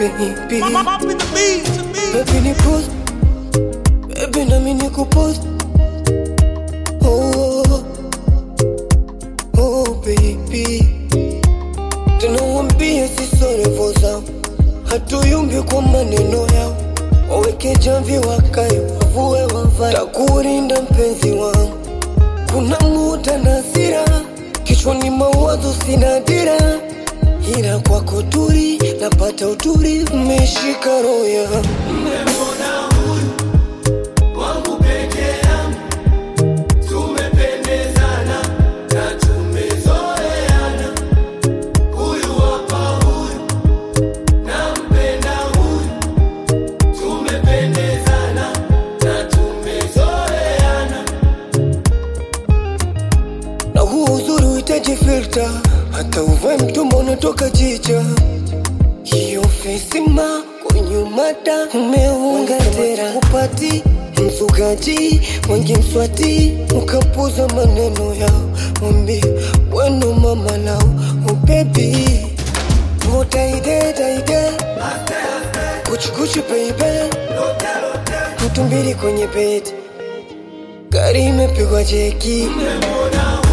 baby Up in the beat, to me. Baby ni post Baby nami ni kupost Oh, oh baby Tunawambia sisi revo zao Hatuyumbi kwa maneno yao Waweke jamvi wakae wavue wavae Takurinda mpenzi wangu Kuna muda na hasira Kichwani mawazo sina dira Ila kwako turi napata uturi Umeshika roho yangu na huu uzuri uhitaji filter, hata uvae mtumba unatoka jicha. Hiyo fesima kwenye mata umeunga tera upati msugaji wengi mswati ukapuza maneno yao mwambie weno mama lao ubebi mutaidetaide kuchukuchu beibe mtu mbili kwenye bedi gari imepigwa jeki